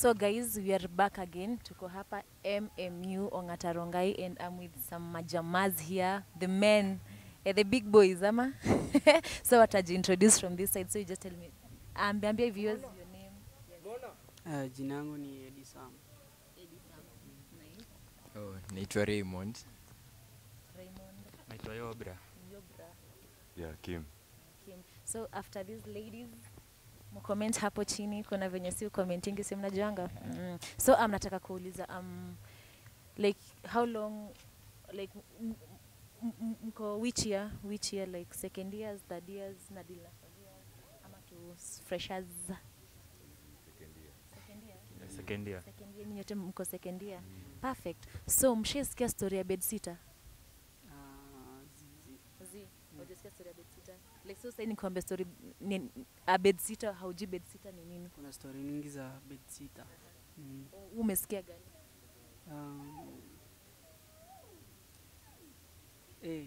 So guys, we are back again. Tuko hapa MMU Ongatarongai and I'm with some majamaz here, the men, eh, the big boys, ama? so watajiintroduce from this side. So you just tell me, ambia viewers your name. Uh, jina yangu ni Edi Sam. Oh, naitwa Raymond. Raymond, naitwa Yobra. Yobra, Yeah, Kim. Kim. So after these ladies, mcomment hapo chini, kuna venye si commentingi si mnajuanga. Mm. So um, nataka kuuliza um, like how long like m- m- m- mko which year which year like second years third years na deal na third years ama tu s- freshers second year Second year. second year nyinyi wote mko second year perfect so mshaisikia story ya bedsitter Uh, zizi. zi hujasikia story ya bedsitter like so sasa nikwambia story ni a bedsitter haujui bedsitter ni nini Kuna stori nyingi za bedsitter. Mm. U- umesikia gani Um, eh,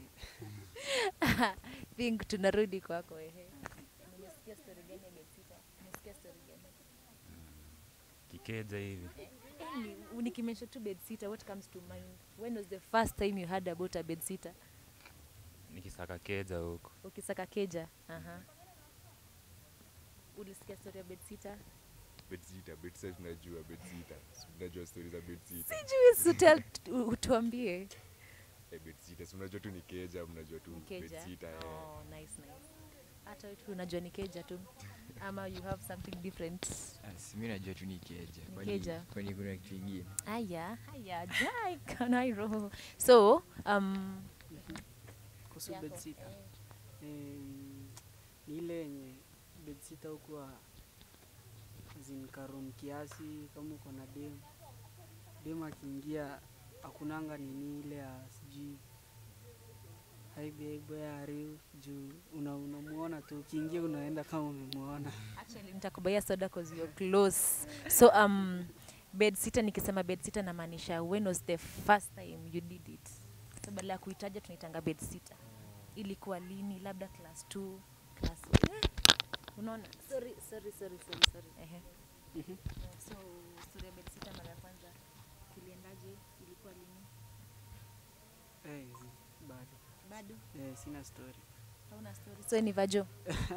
think tunarudi kwako ehe umesikia story gani ya bedsitter umesikia story gani Kikeja hivi. Any- nikimention tu bedsitter what comes to mind when was the first time you heard about a bedsitter Nikisaka keja huko. ukisaka keja aha ulisikia story ya bedsitter Bedsita, bedsita tunajua bedsita. Si Tunajua stories za bedsita. sijui sutel utuambie Eh, bedsita, si unajua tu ni keja, mnajua tu Ni keja bedsita. eh. oh, nice nice hata wewe tu unajua ni keja tu ama you have something different Asi, mi najua tu ni keja. Ni Kwani- keja. Kwani kuna kitu ingine? aya haya jai kanairo so um, kuhusu yako. bedsitter. Um, ni ile yenye bedsitter hukuwa zinkarum kiasi kama uko na dem dem akiingia akunanga nini ile ya sijui haibaibo ya ariu juu una- unamuona tu ukiingia unaenda kama umemuona actually nitakubaia soda cause you're close so um bedsitter nikisema bedsitter namaanisha when was the first time you did it so badala ya kuitaja tunaitanga bedsitter ilikuwa lini labda class 2 class unaona sorry sorry sorry sorry sorry ehe Mhm. so story ya bedsitter mara ya kwanza kuliendaje ilikuwa lini Eh, zi- bado bado eh, sina story hauna story so ni vajo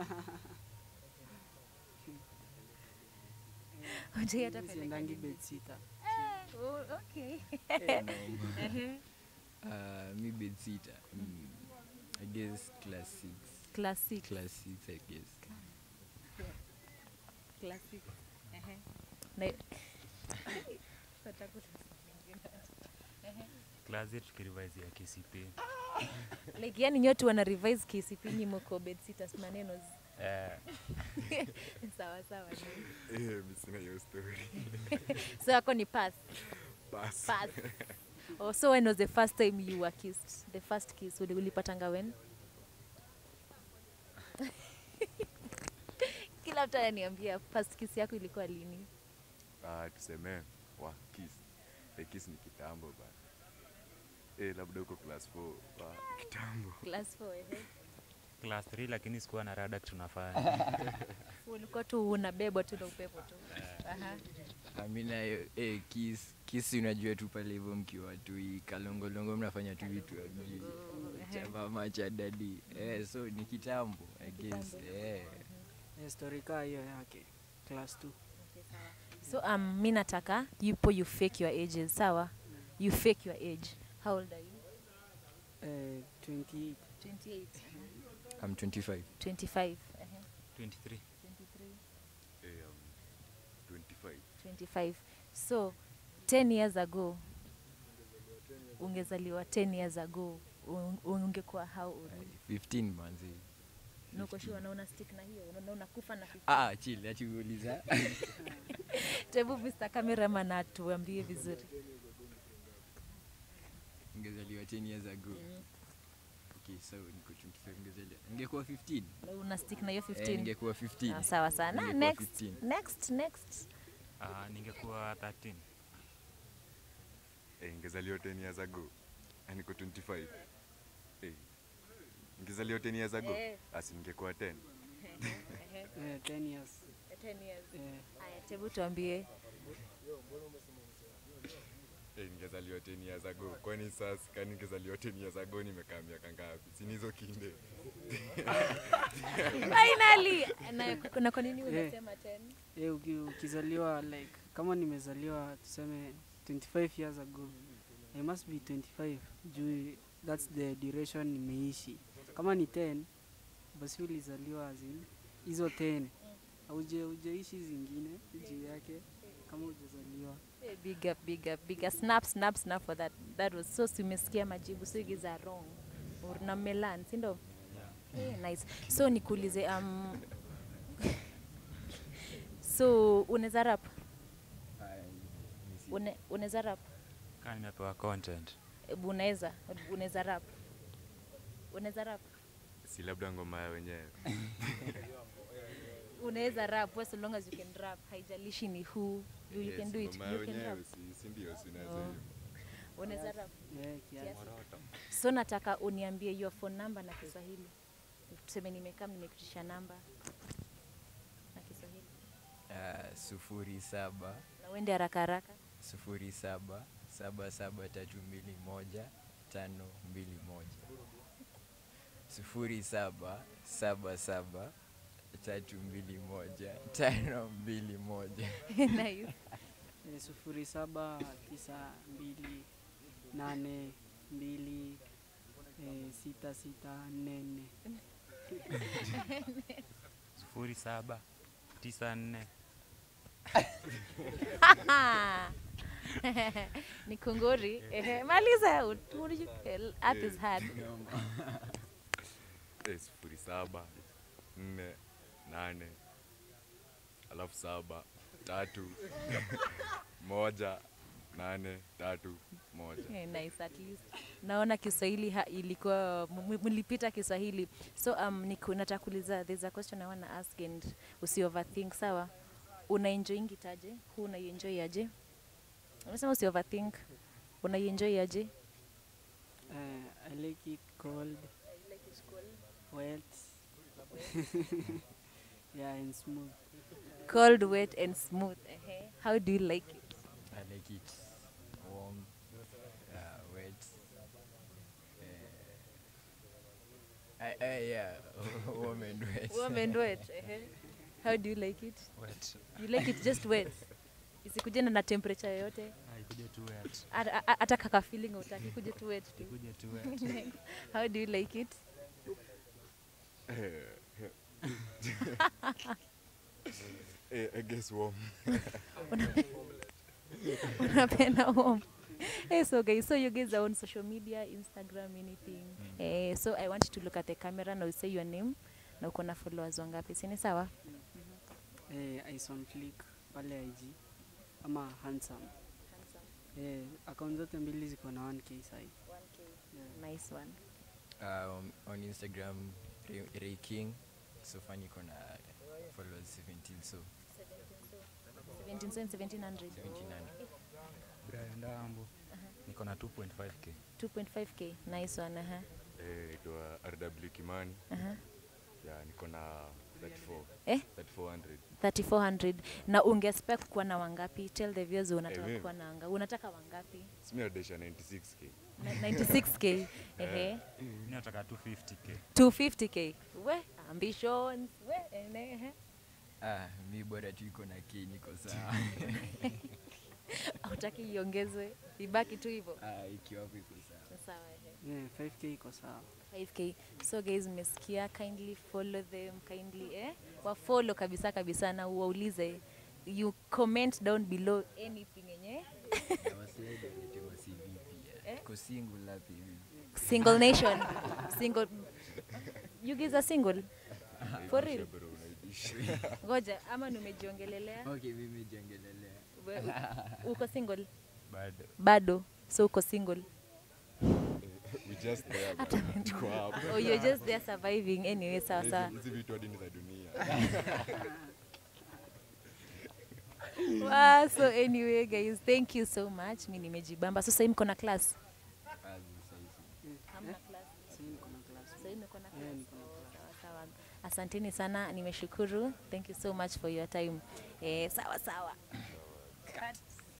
Hujai hata Mimi peleka siendangi nyumba. bedsitter Oh, okay Noma. Ah, mi bedsita. Mm. I guess class six. classic Class six, I guess. classic Ehe. Na- Nataka kusema ingine. Class yetu tukirevise ya KCP. like yani nyote wana revise KCP nyi mko bedsitters maneno zi- Eh, sawa sawa ni. Eh, mi sina hiyo story. so yako ni pass Pass. pass oh, so when was the first time you were kissed the first kiss uli- ulipatanga when kila mtu ananiambia first kiss yako ilikuwa lini Ah, tuseme wa kiss. Eh, kiss ni kitambo bana. Eh, labda uko class 4 wa kitambo. class 4 ehe class 3 lakini sikuwa na rada kitu tunafanya. ulikuwa tu unabebwa tu na upepo tu Aha. Ah, mi nayo eh, kiss kiss unajua tu pale hivyo mkiwa tu hii kalongolongo mnafanya tu vitu amjui chamba macha dadi eh, so ni kitambo I guess kitambo. eh. eh, story kaa hiyo yake class 2 so um, mi nataka yupo you fake your ages sawa you fake your age how old are you eh, 28 28 I'm 25 25 ehe, 23. 23 Eh, um, 25. 25 so 10 years ago ungezaliwa 10 years ago un- ungekuwa how old 15 manzi nukoshua naona stick na hiyo unaona unakufa na 15 ah chill acha kuuliza tebu Mr. cameraman atuambie vizuri ngezaliwa 10 years ago okay so niko 25 ngezaliwa ningekuwa 15 Na una stick na hiyo eh, 15 ningekuwa 15 Ah, sawa sana Ningekuwa next 15. next next Ah, ningekuwa 13. Eh, ngezaliwa 10 years ago. Ah, niko 25. Eh. Ngezaliwa 10 years ago. Eh. Asi ningekuwa 10. eh, 10 years 10 years eh, Aya, tebu tuambie Eh, ningezaliwa 10 years ago. Kwani sasa kani ningezaliwa 10 years ago nimekaa miaka ngapi? Si ni hizo kinde. finally na, na kwa nini Eh. unasema 10 Eh, uki, ukizaliwa like kama nimezaliwa tuseme 25 years ago I must be 25 juu that's the duration nimeishi. Kama ni 10 basi ulizaliwa as in hizo 10 hauje hujaishi zingine juu yake kama hujazaliwa. Eh, big up big up big up snap snap snap for that that was so si umesikia majibu so you guys are wrong Or na melan si ndo Eh, nice so nikuulize um so unaweza rap Une- unaweza rap kaa nimepewa content Ebu unaweza unaweza rap unaweza rap Si labda ngoma ya wenyewe. unaweza rap as long as you can rap haijalishi ni who you, you Eh, can si do it ngoma ya you can rap wenyewe, si si ndio si naweza Oh. hiyo. unaweza rap Yeah, kiasi. so nataka uniambie your phone number na kiswahili tuseme nimekaa nimekutisha namba na kiswahili Ah, sufuri saba na uende haraka haraka sufuri saba saba saba tatu mbili moja tano mbili moja sufuri saba saba saba tatu mbili moja tano mbili moja nice. Eh, sufuri saba tisa mbili nane mbili eh, sita sita nne nne. sufuri saba tisa nne ni kunguri Ehe, maliza ut- ut- earth is hard Eh, sufuri saba nne nane alafu saba tatu moja nane tatu moja. Eh, nice at least naona kiswahili ha, ilikuwa m- m- mlipita kiswahili so um, niku- nataka kuuliza there's a question i wanna ask and usi overthink sawa unaenjoyingi taje huu unaienjoy aje umesema usi overthink unaienjoy aje Eh, I like it cold, wet, yeah, and smooth. cold wet and smooth Ehe. how do you like it I like it warm, uh, wet. Uh, I, I, yeah, warm and wet. warm and wet Ehe. how do you like it wet you like it just wet isikuje na na temperature yoyote Ah, ikuje tu wet hata hata- hata kaka feeling utaki kuje tu wet tu ikuje tu wet how do you like it Eh, I guess warm. unapenda warm Hey, so guys, so you guys are on social media, Instagram, anything. Eh, so I want you to look at the camera now say your name na uko na followers wangapi? Si ni sawa? Eh, Ison Flick pale IG ama handsome. Eh, account zote mbili ziko na 1k sai. Yeah. Nice one. Uh, on, on Instagram, Ray, Ray King. So funny kona followers 17, so 17 so 1700. 1700. Brian Dambo niko na 2.5k 2.5k. Nice one. Aha. Eh, itwa RW Kimani. Aha. Ya, niko na 34. Eh? 3400. 3400 na ungespec kuwa na wangapi? Tell the viewers unataka mimi? kuwa na anga. Unataka wangapi? Simi nadesha 96k. Na- 96k. Ehe. mi nataka 250k 250k. We ambitions. We ene, ehe. Ah, mi bora tu iko na K niko sawa. Hautaki iongezwe. Ibaki tu hivyo. Ah, ikiwa hapo iko sawa. Sawa ehe. Yeah, 5k iko sawa. 5k so guys mmesikia kindly follow them kindly eh wafollow kabisa kabisa na uwaulize you comment down below anything yenye Na wasiwahi walete ma CV pia. Tuko single hapa hivi. single nation single you guys are single for real Bro, unaibisha. ngoja ama nimejiongelelea Okay, mimi jengelelea. We- u- uko single bado bado so uko single We just there, bana. Tuko hapa. oh you're just there surviving anyway sawa Hizi- sawa Hizi vitu hadi ni za dunia. wow, so anyway guys thank you so much mi nimejibamba so sahii mko na class Ah, saizi. hamna class Sasa niko na class. Sasa hivi niko na Yeah, class. niko na Oh, sawa sawa. Asanteni sana, nimeshukuru. Thank you so much for your time. Eh, sawa sawa.